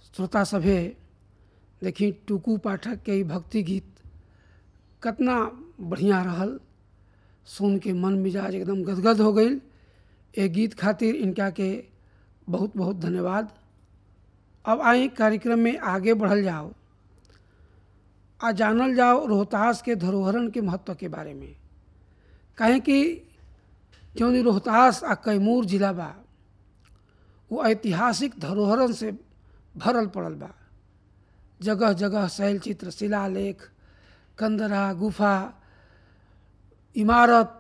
श्रोता सभे देखी टुकू पाठक के ई भक्ति गीत कितना बढ़िया रहल सुन के मन मिजाज एकदम गदगद हो गई ए गीत खातिर इनका के बहुत बहुत धन्यवाद अब आई कार्यक्रम में आगे बढ़ल जाओ आ जानल जाओ रोहतास के धरोहरन के महत्व के बारे में कहें कि क्यों रोहतास आ कैमूर जिला बा वो ऐतिहासिक धरोहरन से भरल पड़ल बा जगह जगह शैल चित्र शिलालेख कंदरा गुफा इमारत